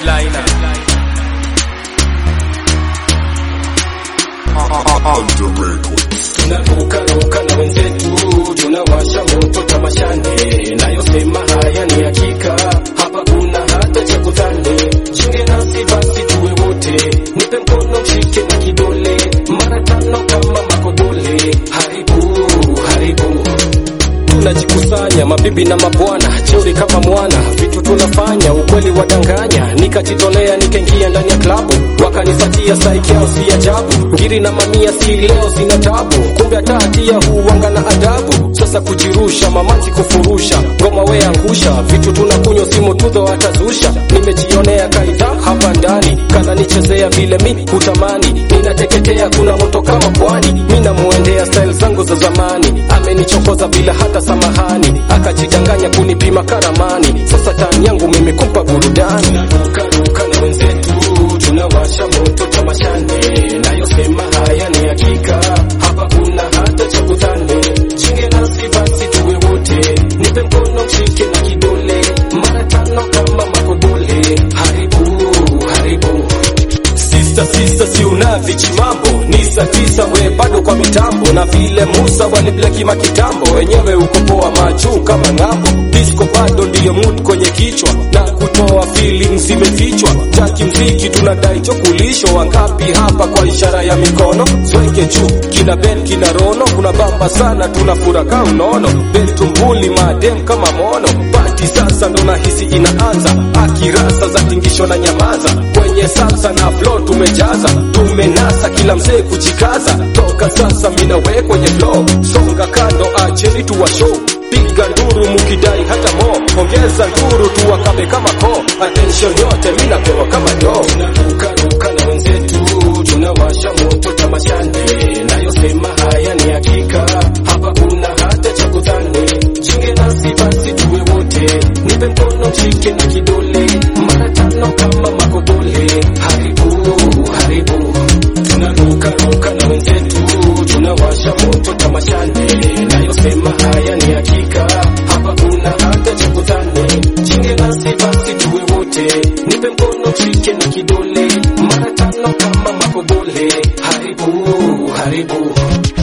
headliner tunarukaruka na wenzetu tunawasha moto tamashane nayosema haya ni hakika hapa kuna hata cha kudhani jinge nasi basi tuwe wote nipe mkono mshike na kidole mara tano kama makodole haribu haribu tunajikusanya mabibi na mabwana jeuri kama mwana vitu tunafanya ukweli wadanganya nikajitolea nikaingia ndani ya klabu wakanifatia saiki yao si ajabu ngiri na mamia si leo sina tabu kumbe hata hatia huwanga na adabu sasa kujirusha mamanzi kufurusha ngoma we angusha vitu tunakunywa simu tudho atazusha nimejionea kaidha hapa ndani kana nichezea vile mi hutamani ninateketea kuna moto kama pwani mi namuendea style zangu za zamani amenichokoza bila hata samahani akajidanganya kunipima karamani sasa tani yangu mimi kumpa burudani tunarukaruka na wenzetu tunawasha moto tamashane nayosema haya ni hakika hapa kuna hata cha kudhani jinge nasi basi tuwe wote nipe mkono mshike na kidole mara tano kama makodole haribu haribu Sista sista si unavichi mambo ni saa tisa we bado kwa mitambo na vile Musa waliblekima kitambo wenyewe uko poa majuu kama ng'ambo disco bado ndiyo mood kwenye kichwa na kutoa feelings zimefichwa taki mziki tunadai chokulisho wangapi hapa kwa ishara ya mikono zweke juu kina Ben kina Rono kuna bamba sana tunafuraka unono Ben tumbuli madem kama mono pati sasa ndo nahisi inaanza akirasa za tingisho na nyamaza kwenye salsa na flow tumejaza tumenasa kila mzee kujikaza toka sasa mina we kwenye flow songa kando acheni tuwa show piga nduru mukidai hata mo ongeza nduru tuwakabe kama ko attention yote mina pewa kama do tunarukaruka na wenzetu tunawasha moto tamashane nayosema haya ni hakika hapa kuna hata cha kudhani jinge nasi basi tuwe wote nipe mkono mshike na kidole mara tano kama makodole haribu haribu tunarukaruka na wenzetu tunawasha moto tamashane nayosema haya ni hakika hapa kuna hata cha kudhani jinge nasi basi tuwe wote nipe mkono mshike na kidole mara tano kama makodole haribu haribu